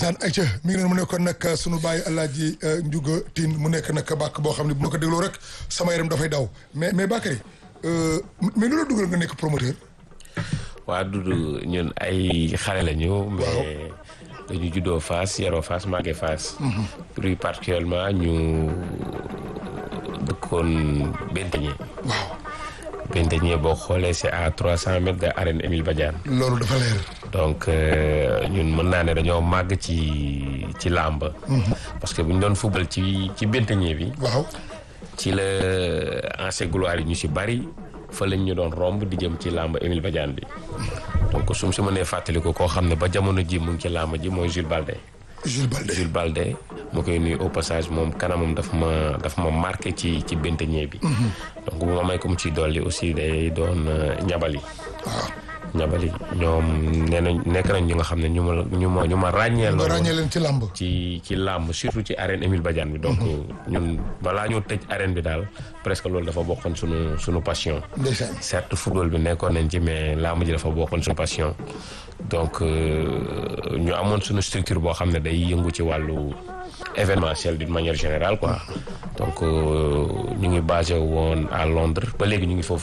ndeysaan ayca mi ngi noonu mu nekkoon nag sunu bàyyi Alaaji Ndiouga Tine mu nekk nag bàkk boo xam ne bu ma ko dégloo rek sama yaram dafay daw mais mais Bakary mais lu la dugal nga nekk promoteur. waa Dudu ñun ay xale la ñu. mais dañu juddoo Fass yaroo Fass màggee Fass. plus particulièrement ñu dëkkoon Benteñe. waaw. Benteñe boo xoolee c'est à trois cent mètres de arène Émile Badiane. loolu dafa leer. donc ñun mën naa ne dañoo màgg ci ci làmb. parce que bu ñu doon fubal ci ci Benteñe bi. waaw. ci la ancien gloire yi ñu si bari fa lañ ñu doon romb di jëm ci làmb Émile Badiane bi donc su ma si mënee fàttaliku koo xam ne ba jamono ji mu ngi ci làmb ji mooy Jules Balde. Jules Balde Jules Balde mu koy nuyu au passage moom kanamam daf ma daf ma marqué ci ci benteñee bi. donc bu ma may ko mu ciy dolli aussi day doon ñabali. waaw. ñabali ñoom nee nañ nekk nañ ñu nga xam ne ñu ma ñu ma ñu ma ràññeel. nga ràññee leen ci làmb. ci ci làmb surtout ci arène Émile Badiane bi. donc ñun balaa ñoo tëj arène bi daal presque loolu dafa bokkoon sunu sunu passion. ndeysaan. certes football bi nekkoon nañ ci mais làmb ji dafa bokkoon sunu passion. donc ñu amoon sunu structure boo xam ne day yëngu ci wàllu événementiel d'une manière générale quoi. donc ñu ngi basé woon à Londres ba léegi ñu ngi foofu.